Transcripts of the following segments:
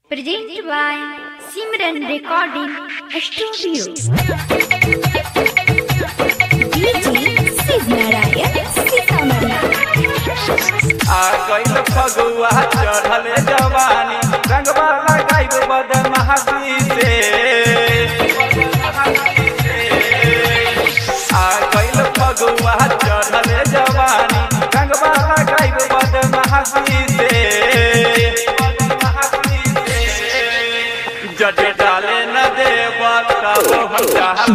Presented by Simran Recording Studio. DJ Siznarayan Sitamarhi. आ गइल फगुआ चढ़ल जवानी रंगवा लगाइब बदमाशी से आ गइल फगुआ चढ़ल जवानी रंगवा लगाइब बदमाशी से जट डाले न देव तब हम चाहल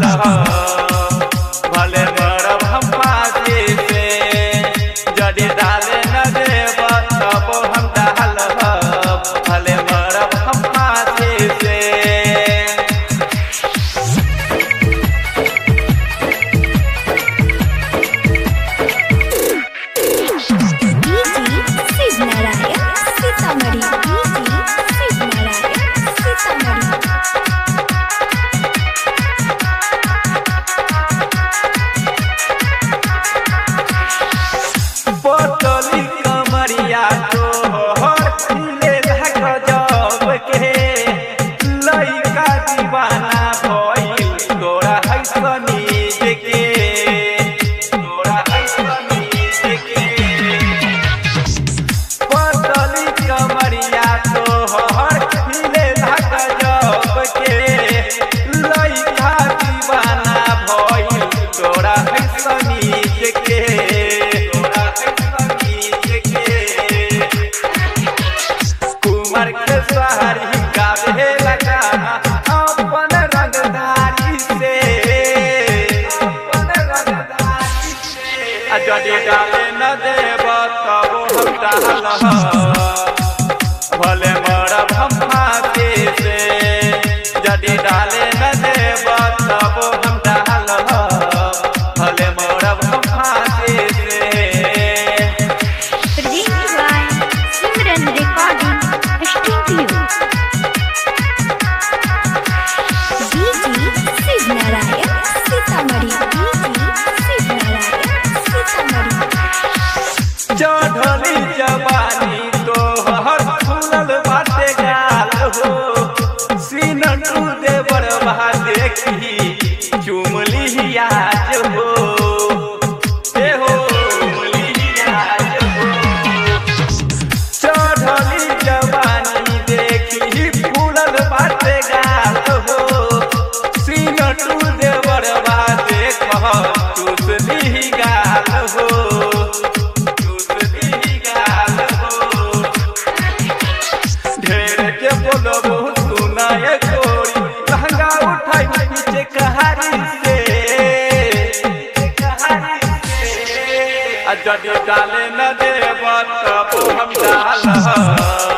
भले मरब हम फांसी से जड़ी डाले न देव तब हम डाल भले मरब हम फांसी से DJ Siznarayan Sitamarhi. DJ Siznarayan Sitamarhi. बोतली कमरिया तोहर खिले गजब के लइका दीवाना भइल तोरा है सनीज के तोरा है सनीज के बोतली कमरिया तोहर खिले गजब के लइका दीवाना भइल तोरा है सनीज के तोरा है सनीज के कुमार के सहारी गावे लगा अपन रंगदारी से अपन रंगदारी से आ जड़ी डाले न देव तब हम डाल भले मरब हम फांसी से जड़ी डाले न देव तब हम डाल भले मरब हम फांसी से Presented by Simran Recording Studio. DJ Siznarayan Sitamarhi. DJ Siznarayan Sitamarhi. चढ़ली जवानी तोहर फूलल बाटे गाल हो सीन टू दे बड़वा देखी चुमली आज हो ए हो चुमली आज हो चढ़ली जवानी देखी फूलल बाटे गाल हो सीन टू दे बड़वा देख चुसली गाल हो चुसली गाल हो ढेर के बोलबो सुनाए कोरी लहंगा उठाई पीछे कहारी से कहारी से आ जड़ी डाले न देव तब हम डाल